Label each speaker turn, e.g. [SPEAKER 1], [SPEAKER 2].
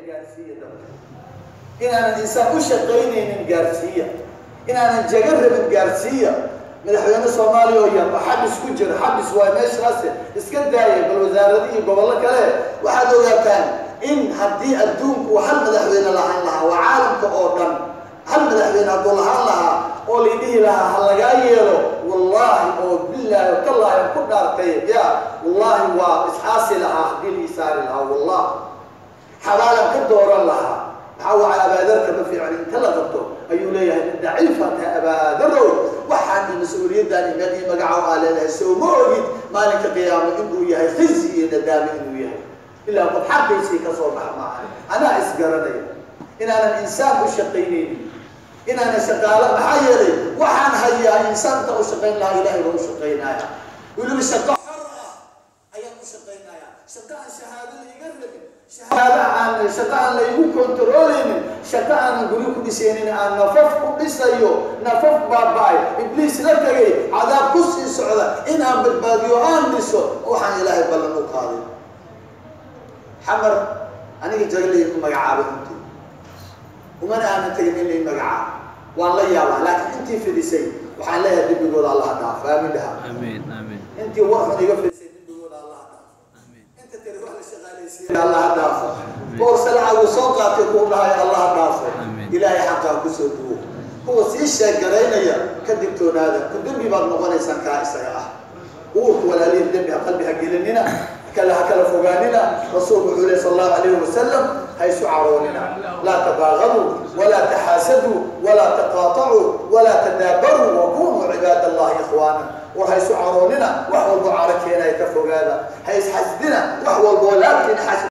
[SPEAKER 1] gaarsiiya dadka inaanan insaan u shaqaynaynin gaarsiiya inaanan jaga rabin gaarsiiya madaxweyne soomaaliya oo yar oo xabis ku jira xabis waa meeshaas iska daaya bal wasaarada iyo gobollo kale waxaad ogaataan in haddii adduunku hal madaxweyne lahaan lahaa waa caalamka oo dhan hal madaxweyne hadduu lahaan lahaa oo laydhihi lahaa ha lagaa yeelo wallaahi oo bilaahi oo kallaahi ku dhaartay ya wallaahi waa isxaasi lahaa haddii la isaari lahaa wallah xabaalan ka dooran lahaa maxaa waca abaadarka ma fiican inta la qabto ayuu leeyahay min daciifata abaadarow waxaan mas-uuliyaddan imed iyo magacow aa leedahay soo ma ogid maalinka qiyaamo inuu yahay khizi iyo nadaame inuu yahay ilaa qof xaqiisii ka soo baxa maaha anaa isgaranaya inaanan insaan u shaqaynaynin inaanan shaqaalo maxaa yeelay waxaan hayaa insaanta u shaqayn lahaa ilaahay baa u shaqaynaya weliba shaqo xor ah ayaan u shaqaynaya shaqo aan shahaado la iga rabin shahaado aan shaqo aan la igu kontarooleynin shaqo aanan guri ku dhisaynin aan nafaf ku dhisayo nafaf baaba-ay ibliis la tegay cadaab ku sii socda in aan badbaadiyo aan dhiso waxaan ilaahay ballan u qaaday xamar aniga jaglay ku magacaabay intii umana aanan tegin in lay magacaabo waan la yaabaa laakiin intii fidisay waxaan leeyahay dembigooda allaha dhaaf aamin dhaha
[SPEAKER 2] آمين آمين
[SPEAKER 1] intii warxun iga fidisay dembigooda allaha dhaaf
[SPEAKER 2] آمين
[SPEAKER 1] inta tiri wax la shaqaalaysiiyey allaha dhaafo boor salacaagu soo qaatay kuu dhahay allaha dhaafo
[SPEAKER 2] Amiin.
[SPEAKER 1] ilaahay xaqaa kusoo duwo kuwa sii sheegaraynaya ka digtoonaada ku dembi baad noqonaysaan kaa isaga ah uurka walaalihin dembi ha qalbi ha gelinina kale ha kala fogaanina rasuulku wuxuu lehi sal allahu alayhi wasalam ha isu caroonina laa tabaaqaduu walaa taxaasaduu walaa taqaatacuu walaa tadaabaruu wakunuu cibaad allahi ikhwaana war ha isu caroonina wax walbo caro keenaya ka fogaada ha isxasdina wax walbo laabtiin xas